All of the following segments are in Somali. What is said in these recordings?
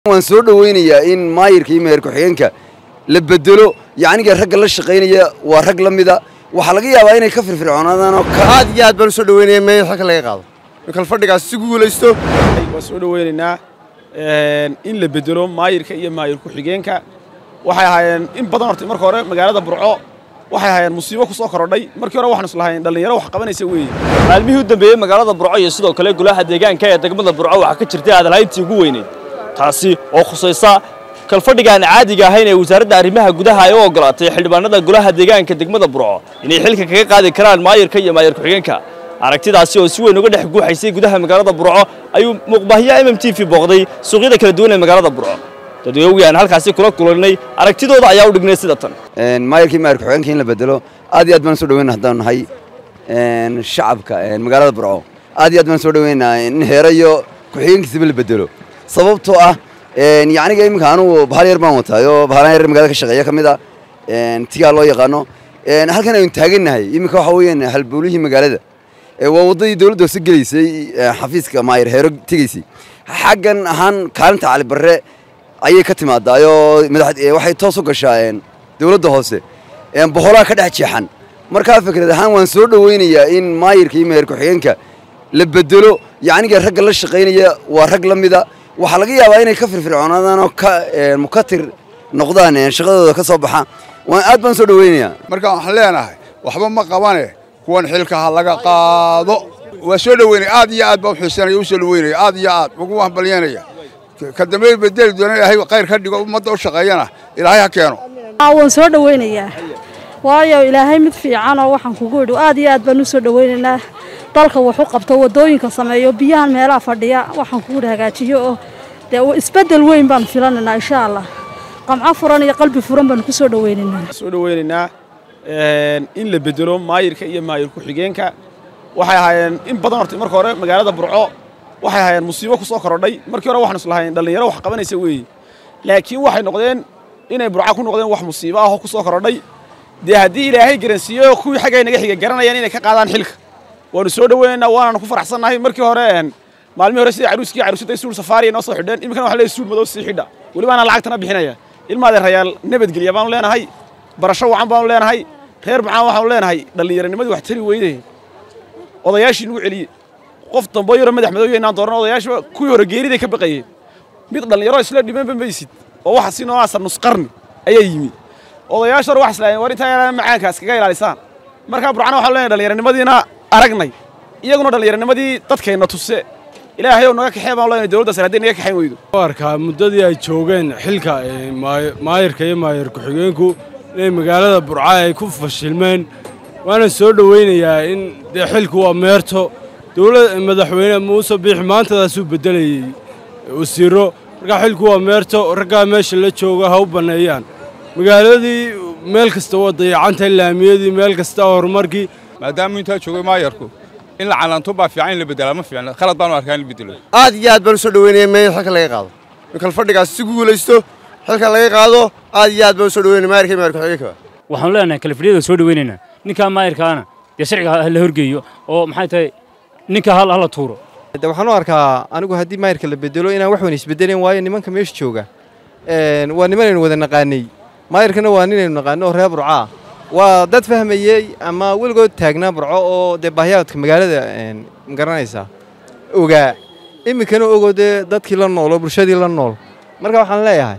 waan soo dhoweynayaa in maayirka iyo meher ku-xigeenka la bedelo yacniga ragga la shaqaynaya waa rag la mida waxaa laga yaabaa inay ka firfircoonaadaan oo ka aad iyo aad baan u soo dhaweynaya meeyar xalka laga qaado in kal fadhigaas si guulaysto waan soo dhoweynaynaa in la bedelo maayirka iyo maayir ku-xigeenka waxay ahaayeen in badan horta marka hore magaalada burco waxay ahaayeen musiibo ku soo korodhay markii hore waxaan islahayn dhallinyaro wax qabanaysa weeye maalmihii u dambeeyey magaalada burco iyo sidoo kale golaha deegaanka ee degmada burco waxaa ka jirtay aadalhayntii ugu weyneyd taasi oo khusaysa kalfadhigaan caadiga ahayn ee wasaaradda arrimaha gudaha ay u ogolaatay xildhibaanada golaha deegaanka degmada burco inay xilka kaga qaadi karaan maayirka iyo maayir ku-xigeenka aragtidaasi oo si weyn uga dhex guuxaysay gudaha magaalada burco ayuu muuqbaahiya m m t v booqday suuqyada kala duwan ee magaalada burco dadweynagu aan halkaasi kula kulanay aragtidooda ayaa u dhignay sida tan maayirka iyo meher ku-xigeenka in la bedelo aad iyo aad baan soo dhoweyna haddaan nahay shacabka magaalada burco aad iyo aad baan soo dhoweynayaa in heere iyo ku-xigeenkiisaba la bedelo sababtoo ah yacniga iminka anugu bahal yar baan wataayo bahalan yar magaalada ka shaqeeya ka mid a tigaa loo yaqaano halkan aynu taagannahay iminka waxa weeyaan halbowlihii magaalada waa waddadii dowladda hoose gelaysay xafiiska maayir heero tegaysay xaggan ahaan kaalinta cali barre ayay ka timaadaayoo waxay toos u gashaa dowladda hoose boqolaha ka dhex jeexan markaa fikrad ahaan waan soo dhoweynayaa in maayirka iyo meher ku-xigeenka la bedelo yacniga ragga la shaqaynaya waa rag la mida waxaa laga yaabaa inay ka firfircoonaadaan oo ka mukatir noqdaan shaqadooda ka soo baxa waan aad baan soo dhoweynayaa marka waxaan leenahay waxba ma qabane kuwan xilka ha laga qaado waa soo dhoweynaya aad iyo aad baan uxiisanaya u soo dhoweynaya aad iyo aad ugu hambalyanaya ka dambe bedeli doona ilaahay khayr ka dhigo ummadda u shaqeeyana ilaahay ha keeno waan soo dhoweynayaa waayo ilaahay mid fiicanoo waxaan kugu idhi aad iyo aad baan u soo dhoweynaynaa dalka wuxu qabto waddooyinka sameeyo biyahan meelaha fadhiya waxaan kugu idhi hagaajiyo oo dee isbeddel weyn baan filanaynaa insha allah qamco furan iyo qalbi furan baan ku soo dhoweynaynaa soo dhoweynaynaa in la bedelo maayirka iyo maayir ku-xigeenka waxay ahaayeen in badan horta marka hore magaalada burco waxay ahaayeen musiibo ku soo korodhay markii hore waxaan islahayn dhallinyaro wax qabanaysa weeye laakiin waxay noqdeen inay burco ku noqdeen wax musiibo ah oo ku soo korodhay dee haddii ilaahay garansiiyo kuwii xaggay naga xiga garanayaan inay ka qaadaan xilka waanu soo dhoweynaynaa waanaanu ku faraxsannahay markii hore maalmihii hore sidai caruuskii caruusada suul safaariya noo soo xidheen iminkana waxa leeyahay suul madow sii xidha weliba anaa lacagtana bixinaya ilmaadeen rayaal nabadgelya baanu leenahay barasho wacan baanu leenahay reer macaan waxaanu leenahay dhallinyaranimadii wax tari weyday odayaashii nagu celiyey qof dambo yaro madax madooya inaan dooran odayaashiba kuwii hore geeriday ka baqayeen mid dhallinyaro isla dhimanba maysid oo waxa si noocaasa nusqarni ayaa yimi odayaasha hore wax islaayeen war intaa yaraa macaankaas kaga ilaalisaan markaa burcana waxaanu leenahay dhallinyaranimadiina aragnay iyaguna dhallinyaranimadii dadkeenna tuse ilaahay ow naga kaxee baan leenahay dowladda sare hadday naga kaxayn weydo arkaa muddadii ay joogeen xilka maayirka iyo maayir ku-xigeenku inay magaalada burca ay ku fashilmeen waana soo dhoweynayaa in dee xilku waa meerto dowlad madaxweyne muuse biixi maantadaasuu beddelayey wasiiro markaa xilku waa meerto raggaa meesha la jooga ha u banneeyaan magaaladii meel kasta waa dayacantay laamiyadii meel kasta horumarkii maadaamuu intaa joogay maayarku in la calanto baa fiican in la bedelaa ma fiicna khalad baanu arkaa in la bedelo aad iyo aad baan u soo dhaweynaya meeyar xalka laga qaado in kal fadhigaas si guulaysto xilka laga qaado aad iyo aad baan u soo dhaweynaya maayarka iyo maayir ku-xigeenka waxaanu leenahay kalafadhiyada soo dhaweynaynaa ninkaa maayirkaana dee sharciga la horgeeyo oo maxay tahay ninka hal hala tuuro de waxaan u arkaa anigu haddii maayirka la bedelo inaan wax weyn isbedeleen waayo nimanka meesha jooga waa nimanaynu wada naqaanay maayirkana waa ninaynu naqaano oo reer burcaa waa dad fahmayey ama weligood taagnaa burco oo dee baahyaadka magaalada magaranaysaa ogaa iminkana ogoo dee dadkii la nool oo bulshadii la nool marka waxaan leeyahay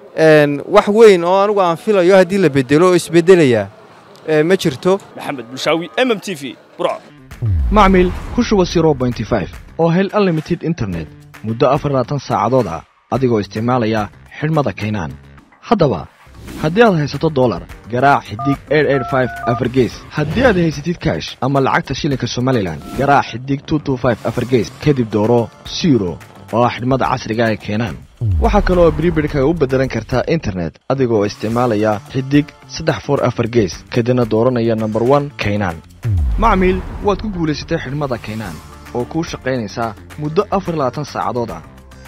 wax weyn oo anigu aan filayo haddii la bedelo oo isbedelayaa ma jirto maxamed bulshaawi m m t v burco macmil ku shuba oo hel unlimited internet muddo afarlaatan saacadood ah adigoo isticmaalaya xidhmada kaynaan haddaba haddii aad haysato dolar garaac xidig afargees haddii aad haysatid kaash ama lacagta shilinka somalilan garaac xidig afargees kadib dooro siro oo ah xidhmada casriga ee keenaan waxaa kaloo bribidhka u beddelan kartaa internet adigoo isticmaalaya xidig saddex for afar gees kadibna dooranaya nomber one kaynaan macmiil waad ku guulaysatay xidhmada kaynaan oo kuu shaqaynaysaa muddo afar labaatan saacadood ah